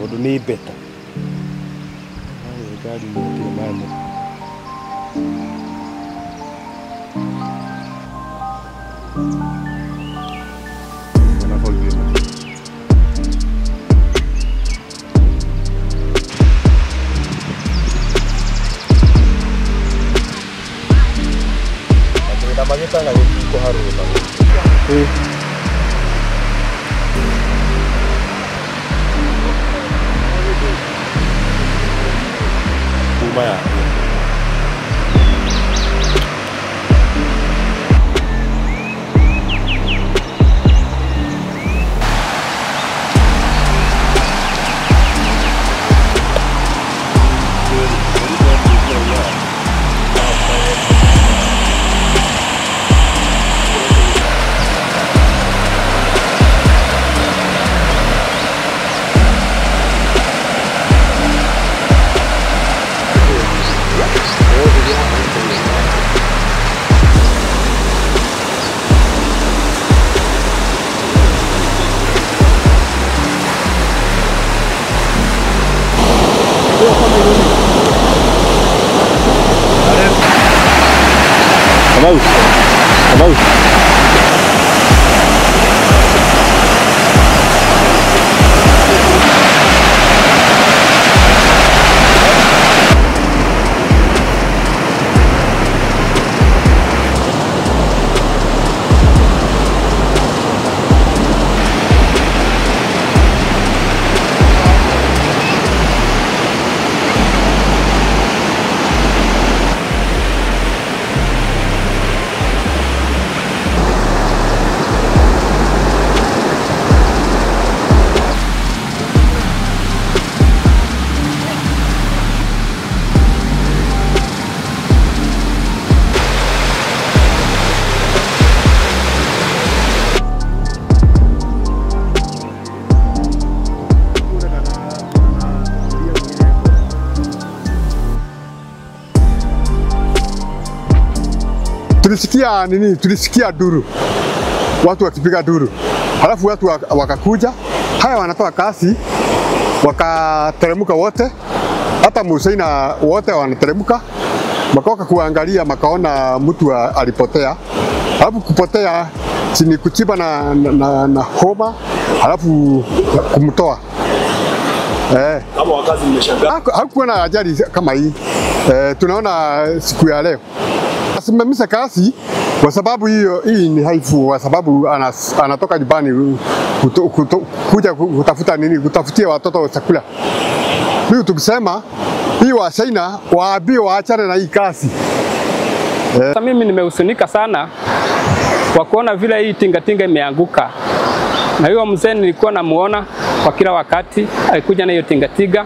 tondu ni beta thirikari itirĩ mane mathĩna magĩtanga gĩtiko harũma kuma ya Kamau Kamau tulisikia nini, tulisikia duru, watu wakipiga duru, halafu watu wak- wakakuja, haya wanatoa kasi, wakateremka wote, hata Musaina wote wanateremka, makoka kuangalia, makaona mtu wa- alipotea, halafu kupotea chini kuchiba na, na, na, na homa, halafu kumtoa eh. kama wakazi mmeshangaa Haku- hakukuwa na ajali kama hii e, tunaona siku ya leo asimamisha kasi kwa sababu hiyo hii ni haifu, kwa sababu anas, anatoka nyumbani kuto, kuto, kuja kutafuta nini, kutafutia watoto chakula. Hiyo tukisema hii wa China waambie waachane na hii kasi. Sasa mimi nimehusunika sana kwa kuona vile hii tingatinga imeanguka, na huyo mzee nilikuwa namuona kwa kila wakati, alikuja na hiyo tingatinga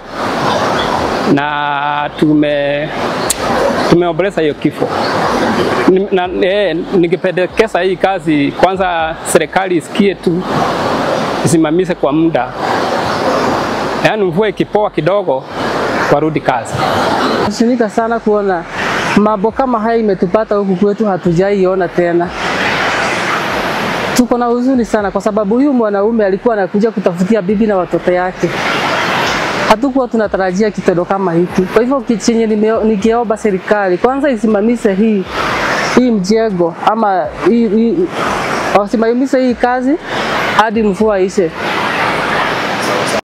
na tume tumeomboleza hiyo kifo. Ni- Na, eh, ningependekeza hii kazi kwanza, serikali isikie tu isimamishe kwa muda, yaani mvua ikipoa kidogo warudi kazi. Nasinika sana kuona mambo kama haya imetupata huku kwetu, hatujaiona tena. Tuko na huzuni sana, kwa sababu huyu mwanaume alikuwa anakuja kutafutia bibi na watoto yake. Hatukuwa tunatarajia kitendo kama hiki. Kwa hivyo ki- chenye nime- nikiomba serikali kwanza isimamishe hii hii mjengo ama hii, hii, wasimamishe hii kazi hadi mvua ishe.